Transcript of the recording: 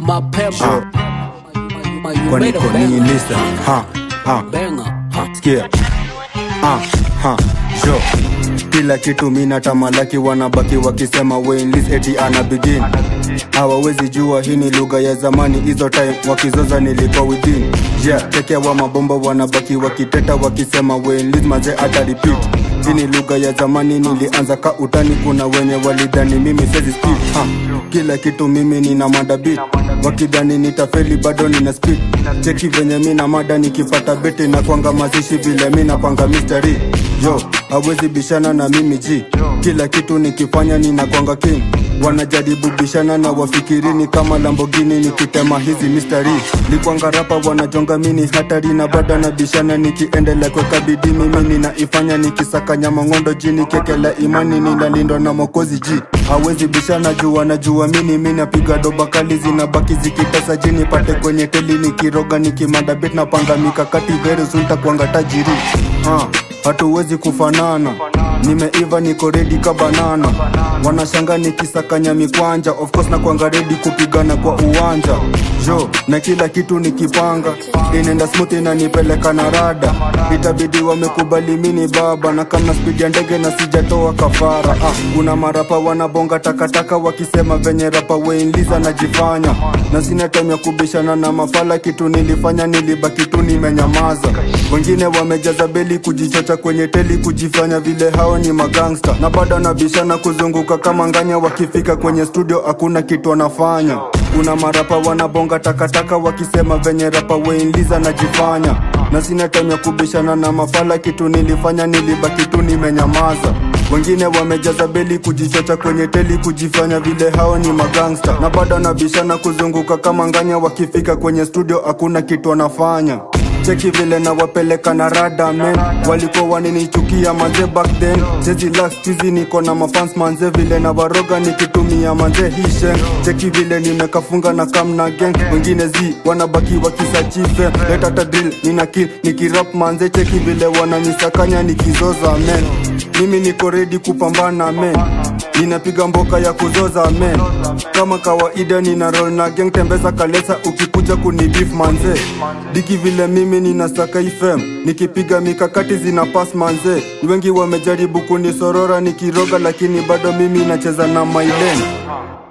mapema kwani kwa nini listen ha ha sikia ah ha jo kila kitu mina tamalaki wanabaki wakisema Wayne eti ana begin hawawezi jua hii ni lugha ya zamani hizo time wakizoza nilikuwa within yeah tekea wa mabomba wanabaki wakiteta wakisema Wayne maze ata repeat hii ni lugha ya zamani nilianza ka utani kuna wenye walidhani mimi sezi speak ha kila kitu mimi nina mada beat wakidhani nitafeli bado nina speed cheki venye mina mada nikipata beti na kwanga mazishi vile mina kwanga mystery yo hawezi bishana na mimi ji kila kitu nikifanya nina kwanga king wanajaribu bishana na wafikirini kama lambogini nikitema hizi mystery likwanga rapa wanajonga mini hatari na bado na bishana nikiendelea kweka bidii mimi ninaifanya nikisaka nyama ngondo jini kekela imani ninalindwa na mokozi ji hawezi bishana juu wanajua mini mi napiga doba kali zinabaki zikitesa jini pate kwenye teli nikiroga nikimanda bit napanga mikakati very soon takwanga tajiri ha, hatuwezi kufanana nimeiva niko redi ka banana wanashanga nikisakanya mikwanja of course na kwanga redi kupigana kwa uwanja jo na kila kitu nikipanga inaenda smooth inanipeleka na rada itabidi wamekubali mini baba na kama spidi ya ndege na sijatoa kafara ah, kuna marapa wanabonga takataka wakisema venye rapa weinliza najifanya na sina time ya kubishana na mafala kitu nilifanya nilibaki tu nimenyamaza wengine wamejaza beli kujichocha kwenye teli kujifanya vile hao ni magangsta na bado nabishana kuzunguka kama nganya wakifika kwenye studio hakuna kitu wanafanya kuna marapa wanabonga takataka wakisema venye rapa weinliza najifanya na sina time ya kubishana na mafala kitu nilifanya nilibaki tu nimenyamaza wengine wamejaza beli kujichocha kwenye teli kujifanya vile hao ni magangsta na bado nabishana kuzunguka kama nganya wakifika kwenye studio hakuna kitu wanafanya cheki vile na wapeleka na rada men walikuwa waninichukia manze back then chezi last tizi niko na mafans manze vile na waroga nikitumia manze hishen cheki vile nimekafunga na kam na gang wengine zi wanabaki wakisachife leta ta drill nina kill nikirap manze cheki vile wananisakanya nikizoza men mimi niko ready kupambana men ninapiga mboka ya kuzoza men kama kawaida nina roll na gang tembeza kalesa ukikuja kunibif manze diki vile mimi ninasaka ifem nikipiga mikakati zina pass manze wengi wamejaribu kunisorora nikiroga lakini bado mimi nacheza na mailen